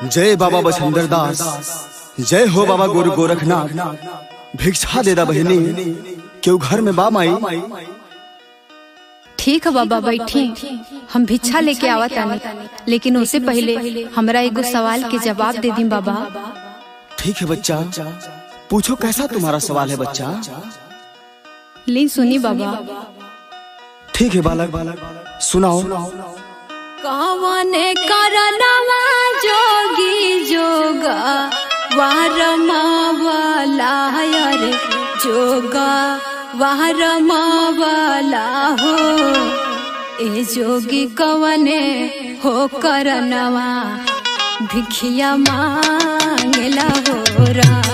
जय बाबा बछंदर दास जय हो बाबा गुरु गोरखनाथ भिक्षा दे दा बहनी क्यों घर में बा माई ठीक है बाबा बैठी हम भिक्षा लेके आवत आनी लेकिन उससे पहले हमरा एगो सवाल के जवाब दे दी बाबा ठीक है बच्चा पूछो कैसा तुम्हारा सवाल है बच्चा ली सुनी बाबा ठीक है बालक सुनाओ कवन करनवा जोगी जोगा वारमावला रे जोगा वारमावला हो ए जोगी कवने हो करनवा भिखिया मांगला हो राम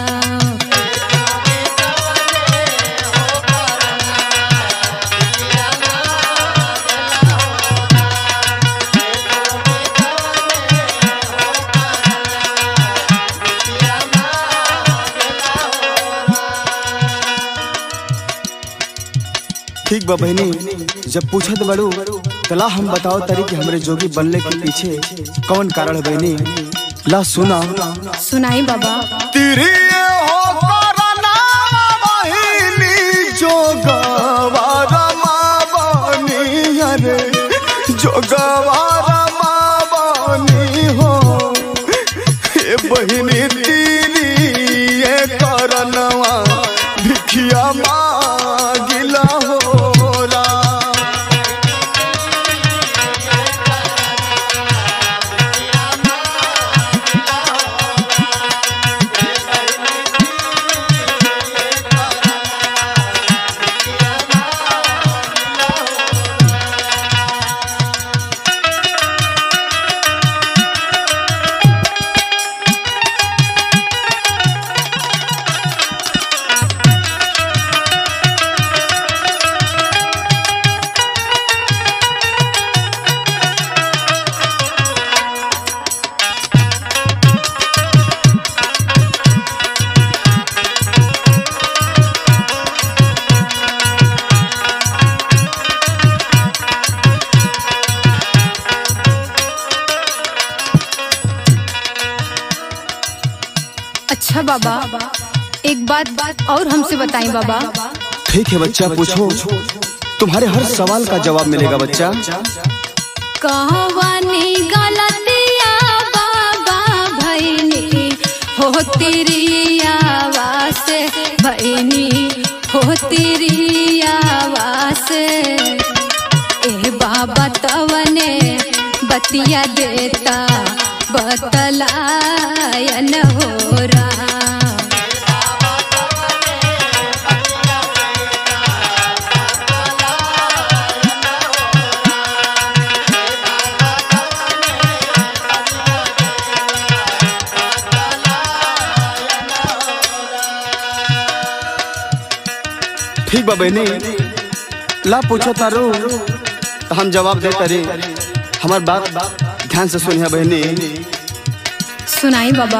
ठीक बा बहनी जब पूछत बड़ू तला हम बताओ तरी कि हमरे जोगी बनने के पीछे कौन कारण है बहनी ला सुना सुनाई बाबा तेरे हो करना बहिनी जोगवारा मावनी अरे जोगवारा मावनी हो ए बहिनी तेरी ये करनवा भिखिया मागिला हो राम अच्छा बाबा एक बात बात और हमसे बताएं बाबा ठीक है बच्चा पूछो तुम्हारे हर सवाल का जवाब मिलेगा बच्चा कहवानी गलतिया बाबा भैनी हो तेरी आवास भैनी हो तेरी आवास ए बाबा तवने बतिया देता बतलायन हो राम ठीक बा बहनी ला पूछो तारू तो हम जवाब दे तारे हमार बात ध्यान से सुनिया बहनी सुनाई बाबा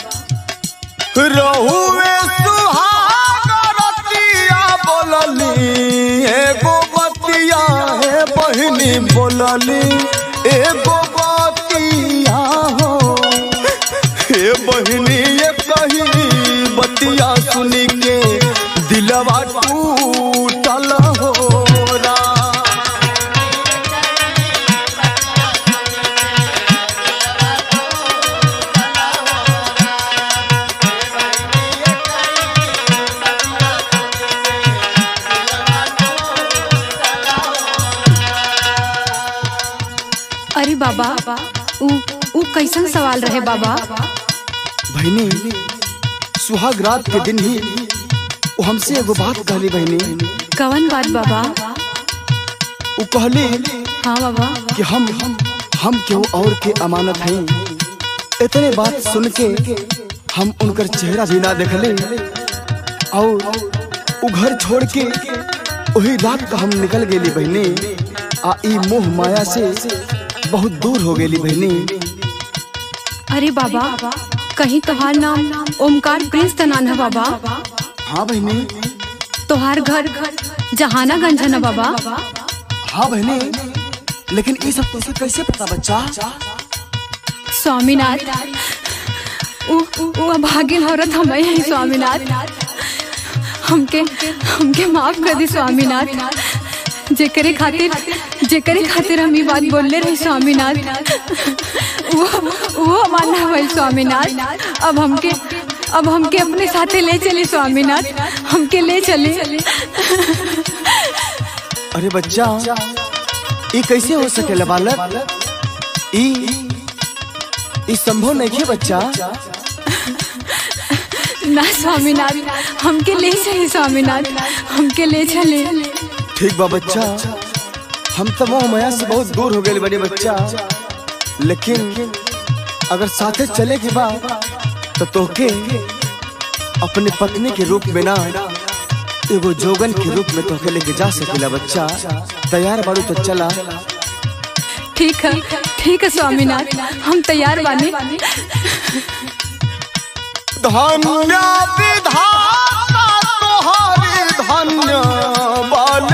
रहुए सुहागरतिया बोलली एगो बतिया हे बहनी बोलली एगो बतिया हो हे बहनी ये कही बतिया सुनी के दिलवा टूटल हो राम। अरे बाबा उ उ कैसन सवाल रहे बाबा बहनी सुहाग रात के दिन ही वो हमसे एगो बात कहली बहनी कवन बात बाबा वो कहली हाँ बाबा कि हम हम केहू और के अमानत हैं इतने बात सुन के हम उनकर चेहरा भी ना देखले और वो घर छोड़ के वही रात का हम निकल गेली बहनी आ ई मोह माया से बहुत दूर हो गेली बहनी अरे बाबा कहीं तोहार नाम ओमकार प्रिंस त नान है बाबा हाँ बहनी तोहार घर जहानागंज है ना बाबा हाँ बहनी लेकिन ये सब तुझे कैसे पता बच्चा स्वामीनाथ उ उ भागिन औरत हम हैं स्वामीनाथ हमके हमके माफ कर दी स्वामीनाथ जेकरे खातिर जेकरे खातिर हम ई बात बोलले रही स्वामीनाथ वो वो मानना भाई स्वामीनाथ अब हमके अब हमके अपने साथे ले चले स्वामीनाथ हमके ले चले अरे बच्चा ये कैसे हो सकेला बालक ई ई संभव नहीं है बच्चा ना स्वामीनाथ हमके ले चले स्वामीनाथ हमके ले चले ठीक बा बच्चा हम तो मोह माया से बहुत दूर हो गए बड़े बच्चा लेकिन अगर साथे चले के बाद तो तोके अपने पत्नी के रूप में ना एगो जोगन के रूप में तोके लेके जा सकेला बच्चा तैयार बाड़ू तो चला ठीक है ठीक है स्वामीनाथ हम तैयार बानी धन्य विधाता तोहारी धन्य बाल